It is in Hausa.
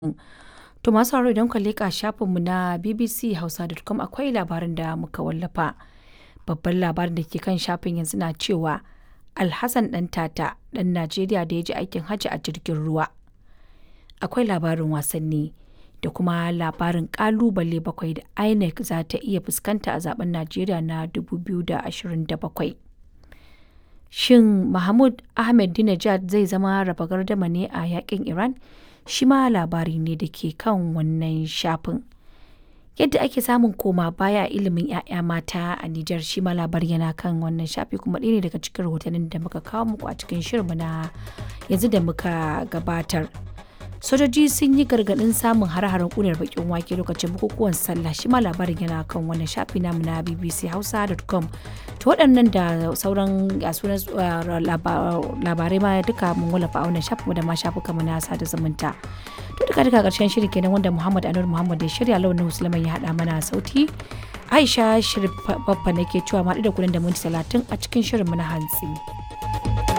To masu sauraro idan kuka leƙa shafinmu na bbchausa.com akwai labarin da muka wallafa. Babban labarin da ke kan shafin yanzu na cewa Alhassan ɗan tata ɗan Najeriya da ya je aikin hajji a jirgin ruwa. Akwai labarin wasanni da kuma labarin ƙalubale bakwai da INEC za ta iya fuskanta a zaben Najeriya na 2027. Shin Mahmud Ahmadinejad zai zama raba gardama ne a yakin Iran? Shi ma labari ne da ke kan wannan shafin. Yadda ake samun koma baya a ilimin 'ya'ya mata a Nijar shi ma labari yana kan wannan shafi kuma ɗaya ne daga cikin rahotannin da muka kawo muku a cikin shirinmu na yanzu da muka gabatar. Sojoji sun yi gargaɗin samun hare-haren ƙunar bakin wake lokacin bukukuwan sallah shi ma labarin yana kan wannan shafi namu na bbchausa.com. To waɗannan da sauran sunan labarai ma duka mun wallafa a wannan shafin da ma shafuka mu na sada zumunta. To duka duka ƙarshen shirin kenan wanda Muhammad Anur Muhammad ya shirya launin Musulman ya haɗa mana sauti. Aisha Shirif Babba nake cewa ma da kuɗin da minti talatin a cikin shirin mu na hantsi.